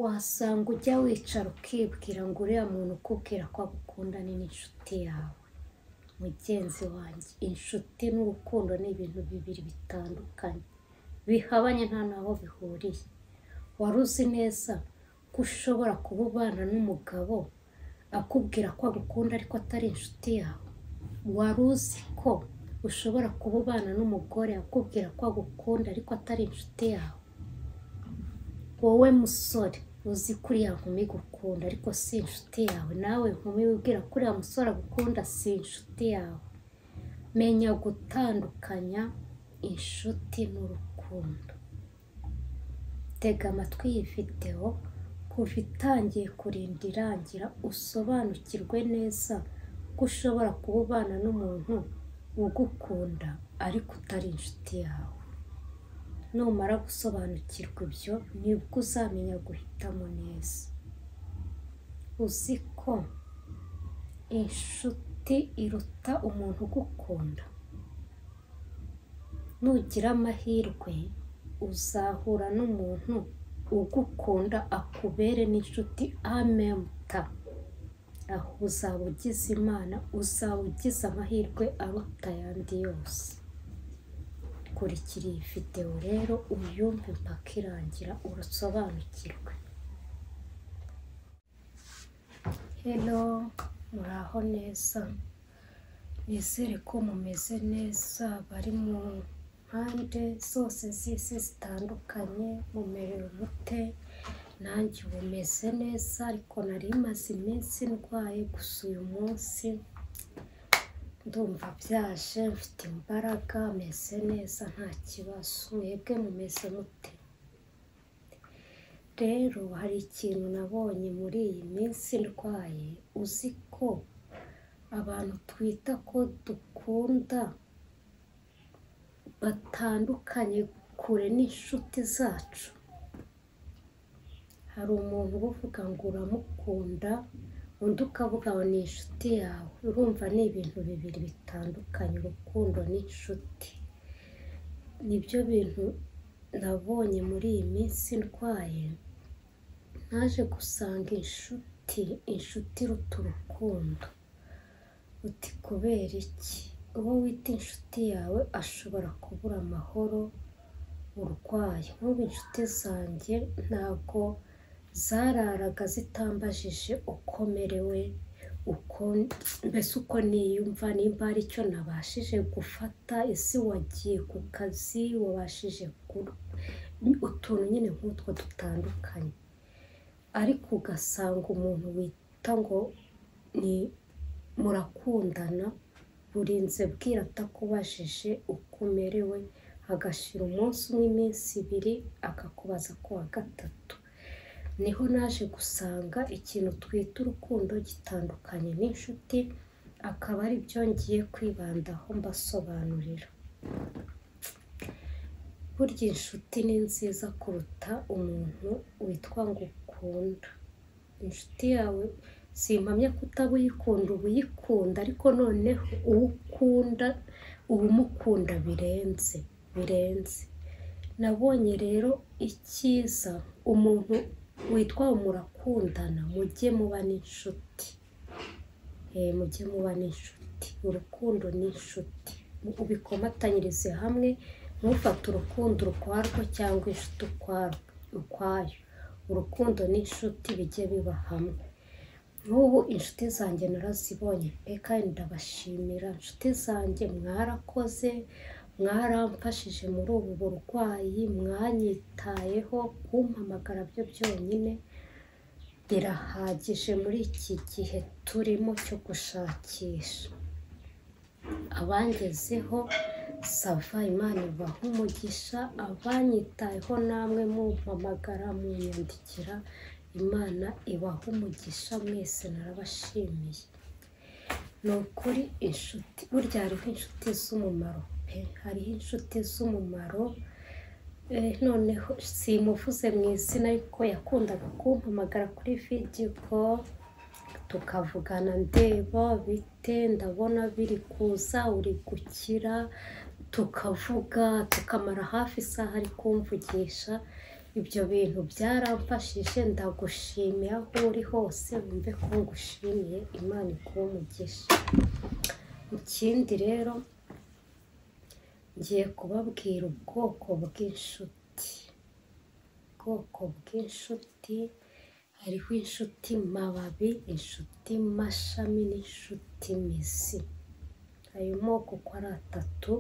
wasanga ujya wicara ukibwira ngo uriya muntu ukubwira ko agukundana ni n'inshuti yawe mugenzi wanjye inshuti n'urukundo ni ibintu bibiri bitandukanye bihabanye nta n'aho bihuriye wari uzi neza ko ushobora kuba ubana n'umugabo akubwira ko agukunda ariko atari inshuti yawe wari uzi ko ushobora kuba ubana n'umugore akubwira ko agukunda ariko atari inshuti yawe wowe musore uzi ko uriya nkumi gukunda ariko si inshuti yawe nawe nkumi wibwira ko uriya musore agukunda si inshuti yawe menya gutandukanya inshuti n'urukundo tega amatwi iyi videwo kuva itangiye kurinda irangira usobanukirwe neza ko ushobora kuba ubana n'umuntu ugukunda ariko utari inshuti yawe numara gusobanukirwa ibyo nibwo uzamenya guhitamo neza uzi ko inshuti iruta umuntu ugukunda nugira amahirwe uzahura n'umuntu ugukunda akubere n'inshuti amemuta aho uzaba ugize imana uzaba ugize amahirwe aruta ayandi yose kurikira iyi videwo rero uyumve mpaka irangira urusobanukirwe heno muraho neza nizere ko mumeze neza bari mu mpande zose z'isi zitandukanye mumerewe mute nanjye ubu meze neza ariko nari maze iminsi ndwaye gusa uyu munsi ndumva byaje mfite imbaraga meze neza nta kibazo mwebwe mumeze mute rero hari ikintu nabonye muri iyi minsi ndwaye uzi ko abantu twita ko dukunda batandukanye kure n'inshuti zacu hari umuntu uba uvuga ngo uramukunda undi ukavuga ngo ni inshuti yawe urumva ni ibintu bibiri bitandukanye urukundo n'inshuti nibyo bintu nabonye muri iyi minsi ndwaye naje gusanga inshuti inshuti iruta urukundo uti kubera iki uwo wita inshuti yawe ashobora kubura amahoro urwaye nk'ubu inshuti zanjye ntabwo zararaga zitambajije uko merewe mbese uko niyumva nimba hari icyo nabashije gufata ese wagiye ku kazi wabashije utuntu nyine nk'utwo dutandukanye ariko ugasanga umuntu wita ngo ni murakundana burinze bwira atakubajije uko umerewe agashira umunsi umwe iminsi ibiri akakubaza ku wa gatatu niho naje gusanga ikintu twita urukundo gitandukanye n'inshuti akaba ari byo ngiye kwibandaho mbasobanurira burya inshuti ni nziza kuruta umuntu witwa ngo ukunda inshuti yawe simpamya ko utaba uyikunda uba uyikunda ariko noneho uwo ukunda uba umukunda birenze birenze nabonye rero icyiza umuntu witwa murakundana mujye muba n'inshuti mujye muba n'inshuti urukundo n'inshuti ubikomatanyirize hamwe ntufate urukundo urwarwo cyangwa inshuti ukwayo urukundo n'inshuti bijye biba hamwe nk'ubu inshuti zanjye narazibonye pe kandi ndabashimira inshuti zanjye mwarakoze mwaramfashije muri ubu burwayi mwanyitayeho kumpamagara byo byonyine birahagije muri iki gihe turimo cyo gushakisha abangezeho sava imana ibaha umugisha abanyitayeho namwe mumpamagara munyandikira imana ibaha umugisha mwese narabashimiye ni ukuri inshuti burya hariho inshuti z'umumaro hariho inshuti z'umumaro noneho simuvuze mu izina ariko yakundaga kumpamagara kuri vidiyo tukavugana ndeba bite ndabona biri kuza uri gukira tukavuga tukamara hafi isaha ari kumvugisha ibyo bintu byaramfashije ndagushimiye aho uri hose wumve ko ngushimiye imana ikuba umugisha ikindi rero ngiye kubabwira ubwoko bw'inshuti ubwoko bw'inshuti hariho inshuti mababi inshuti mashami n'inshuti mizi ayo moko uko ari atatu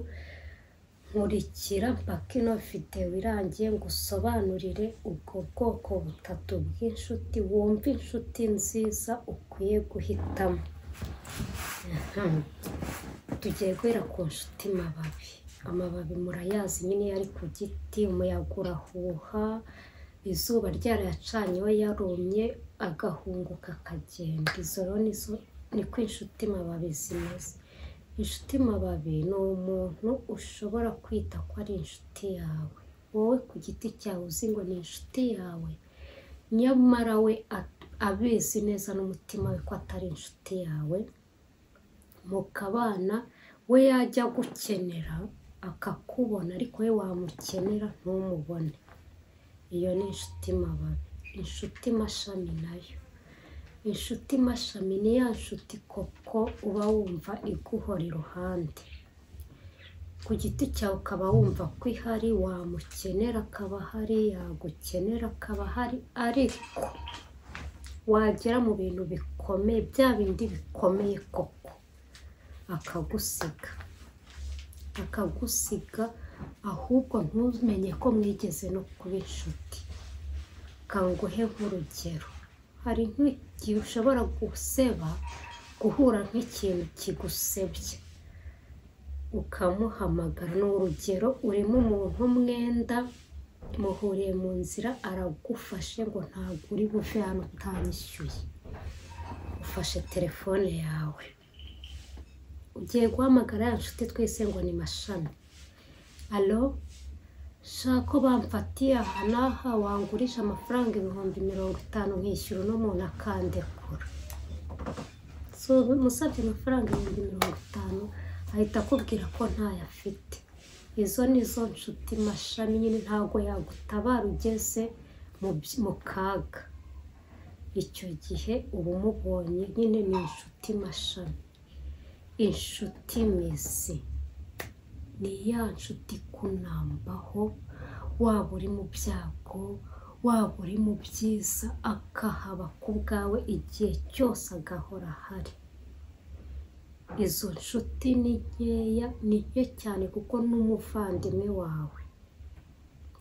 nkurikira mpaka ino videwo irangiye ngo usobanurire ubwo bwoko butatu bw'inshuti wumva inshuti nziza ukwiye guhitamo tugiye guhera ku nshuti mababi amababi murayazi nyine yari ku giti umuyaga urahuha izuba ryarayacanye we yarumye agahunguka akagenda izo rero nizo niko inshuti mababi zimeze inshuti mababi ni umuntu ushobora kwita ko ari inshuti yawe wowe ku giti cyawe uzi ngo ni inshuti yawe nyamara we a- abizi neza n'umutima we ko atari inshuti yawe mukabana we yajya gukenera akakubona ariko we wamukenera ntumubone iyo ni inshuti mababi inshuti mashami nayo inshuti mashami ni ya nshuti koko uba wumva iguhora iruhande ku giti cyawe ukaba wumva ko ihari wamukenera akaba ahari yagukenera akaba ahari ariko wagera mu bintu bikomeye bya bindi bikomeye koko akagusiga akagusiga ahubwo ntumenye ko mwigeze no kuba inshuti kanguhe nk'urugero hari nk'igihe ushobora guseba guhura nk'ikintu kigusebye ukamuhamagara ni urugero urimo umuntu umwenda muhuriye mu nzira aragufashe ngo ntabwo uri buve hano utanyishyuye ufashe telefone yawe ugiye guhamagara ya nshuti twese ngo ni mashami alo shaka ko bamfatiye aha n'aha wangurisha amafaranga ibihumbi mirongo itanu nkishyura uno muntu akandekura so umusabye amafaranga ibihumbi mirongo itanu ahita akubwira ko ntayo afite izo ni zo nshuti mashami nyine ntabwo yagutabara ugeze mu by- mu kaga icyo gihe uba umubonye nyine ni inshuti mashami inshuti mizi ni ya nshuti ikunambaho waba uri mu byago waba uri mu byiza akahaba ku bwawe igihe cyose agahora ahari izo nshuti ni nkeya ni nke cyane kuko n'umuvandimwe wawe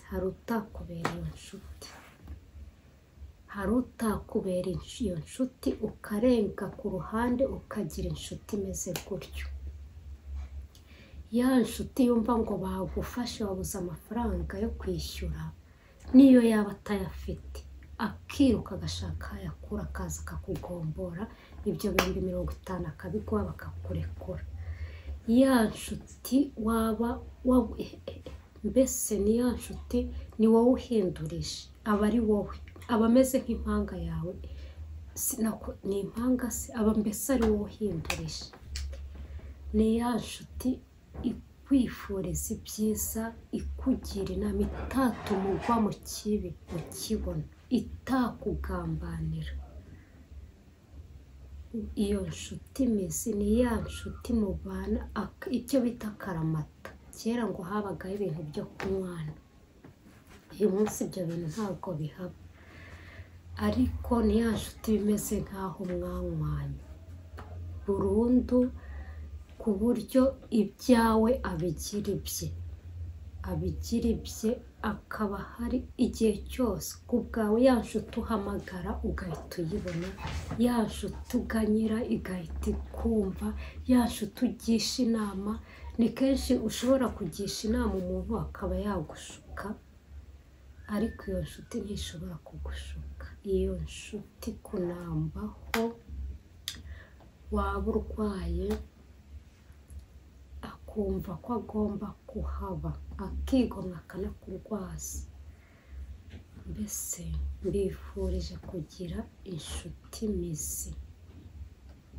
hari utakubera iyo nshuti hari utakubera insh- iyo nshuti ukarenga ku ruhande ukagira inshuti imeze gutyo ya nshuti yumva ngo bagufashe wabuze amafaranga yo kwishyura niyo yaba atayafite akiruka agashaka ayakura akaza akakugombora ibyo bihumbi mirongo itanu akabiguha bakakurekura ya nshuti waba waba- eh, eh, mbese ni ya nshuti ni wowe uhindurije aba ari wowe aba ameze nk'impanga yawe Sinaku- ni impanga se aba mbese ari wowe uhindurije ni ya nshuti ikwifuriza ibyiza ikugira inama itatuma ugwa mu kibi ukibona itakugambanira iyo nshuti imeze ni ya nshuti mubana ak- icyo bita akaramata kera ngo habagaho ibintu byo kunywana uyu munsi ibyo bintu ntabwo bihaba ariko ni ya nshuti bimeze nk'aho mwanywanye burundu ku buryo ibyawe abigira ibye abigira ibye akaba hari igihe cyose ku bwawe ya nshuti uhamagara ugahita uyibona ya nshuti uganyira igahita ikumva ya nshuti ugisha inama ni kenshi ushobora kugisha inama umuntu akaba yagushuka ariko iyo nshuti ntishobora kugushuka iyo nshuti kunambaho waba urwaye akumva ko agomba kuhaba akigomwa akanakurwaza mbese mbifurije kugira inshuti mizi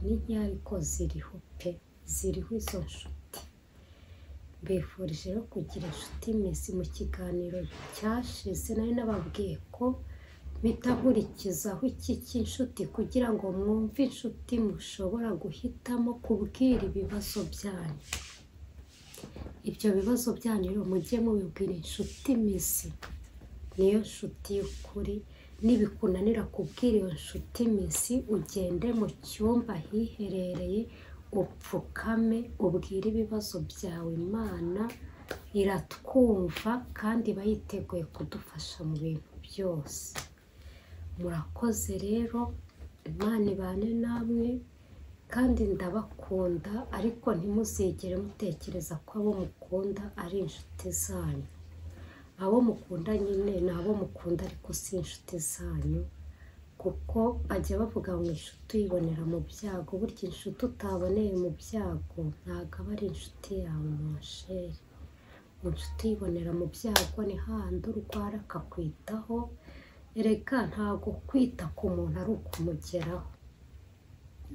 ni nkeya ariko ziriho pe ziriho izo nshuti mbifurije no kugira inshuti misi mu kiganiro cyashize nari nababwiye ko mpita nkurikizaho iki cy'inshuti kugira ngo mwumve inshuti mushobora guhitamo kubwira ibibazo byanyu ibyo bibazo byanyu rero mujye mubibwira inshuti misi niyo nshuti y'ukuri nibikunanira kubwira iyo nshuti misi ugende mu cyumba ahiherereye upfukame ubwire ibibazo byawe imana iratwumva kandi iba yiteguye kudufasha mu bintu byose murakoze rero imana ibane namwe kandi ndabakunda ariko ntimuzigere mutekereza ko abo mukunda ari inshuti zanyu abo mukunda nyine ni abo mukunda ariko si inshuti zanyu kuko ajya bavuga ngo inshuti uyibonera mu byago burya inshuti utaboneye mu byago ntabwo aba ari inshuti yawe mushere inshuti uyibonera mu byago ni hahandi urwara akakwitaho erega ntabwo kwita ku muntu ari ukumugeraho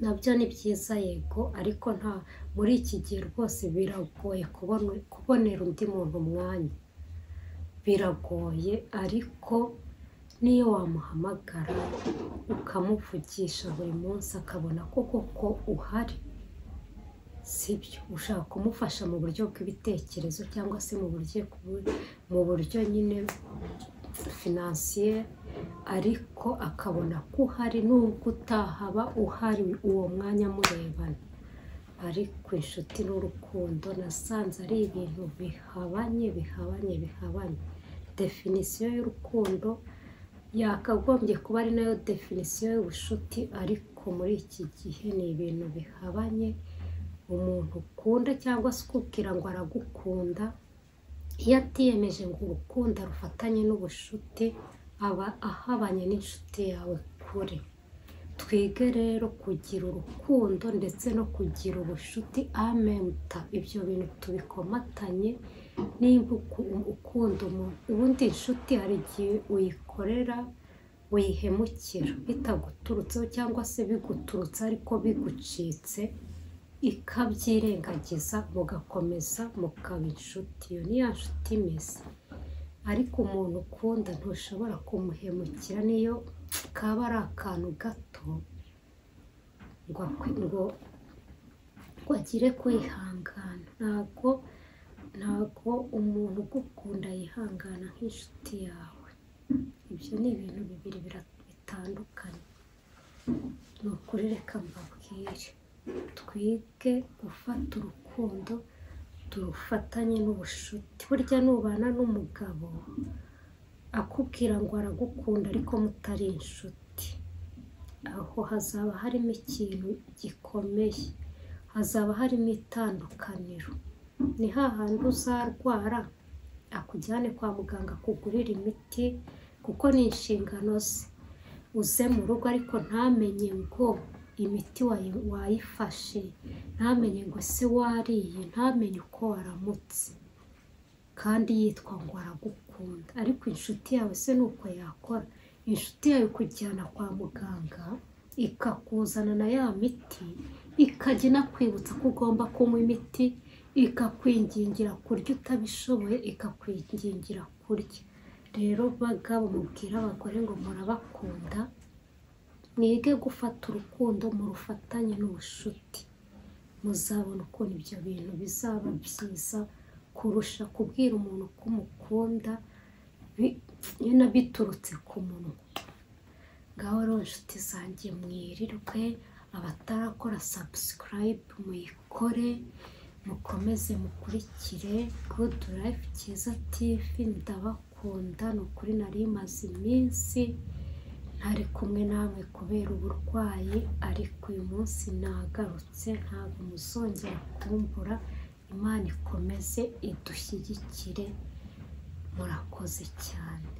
nabyo ni byiza yego ariko nta muri iki gihe rwose biragoye kubona- kubonera undi muntu umwanya biragoye ariko niyo wamuhamagara ukamuvugisha buri munsi akabona ko koko uhari sibyo ushaka kumufasha mu buryo bw'ibitekerezo cyangwa se mu buryo mu buryo nyine finansiye ariko akabona ko uhari nubwo utahaba uhari uwo mwanya murebana ariko inshuti n'urukundo nasanze ari ibintu bihabanye bihabanye bihabanye definisiyo y'urukundo yakagombye kuba ari nayo definisiyo y'ubushuti ariko muri iki gihe ni ibintu bihabanye umuntu ukunda cyangwa se ukubwira ngo aragukunda iyo atiyemeje ngo urukundo arufatanye n'ubushuti aba ahabanye n'inshuti yawe kure twige rero kugira urukundo ndetse no kugira ubushuti amenta ibyo bintu tubikomatanye nimba uku- ukunda umuntu ubundi inshuti hari igihe uyikorera uyihemukira bitaguturutseho cyangwa se biguturutse ariko bigucitse ikabyirengagiza mugakomeza mukaba inshuti iyo ni ya nshuti imeze ariko umuntu ukunda ntushobora kumuhemukira niyo kaba ari akantu gato ngo akwe- ngo ngo agire kwihangana ntabwo ntabwo umuntu ugukunda yihangana nk'inshuti yawe ibyo ni ibintu bibiri bira- bitandukanye ni ukuri reka mbabwire twige gufata urukundo turufatanye n'ubushuti burya nubana n'umugabo akubwira ngo aragukunda ariko mutari inshuti aho hazaba harimo ikintu gikomeye hazaba harimo itandukaniro ni hahandi uzarwara akujyane kwa muganga akugurira imiti kuko ni inshingano ze uze mu rugo ariko ntamenye ngo imiti wayi- wayifashe ntamenye ngo se wariye ntamenye uko waramutse kandi yitwa ngo aragukunda ariko inshuti yawe se ni uko yakora inshuti yawe ikujyana kwa muganga ikakuzana na ya miti ikajya inakwibutsa ko ugomba kunywa imiti ikakwingingira kurya utabishoboye ikakwingingira kurya rero bagabo mubwira abagore ngo murabakunda mwige gufata urukundo mu rufatanye n'ubushuti muzabona ukuntu ibyo bintu bizaba byiza kurusha kubwira umuntu ko umukunda bi- nyine biturutse ku munwa ngaho rero inshuti zanjye mwirirwe abatarakora sabusikarayibu muyikore mukomeze mukurikire gudu rayifu cyiza tivi ndabakunda ni ukuri nari imaze iminsi ntari kumwe namwe kubera uburwayi ariko uyu munsi nagarutse ntabwo muzongera kumbura imana ikomeze idushyigikire murakoze cyane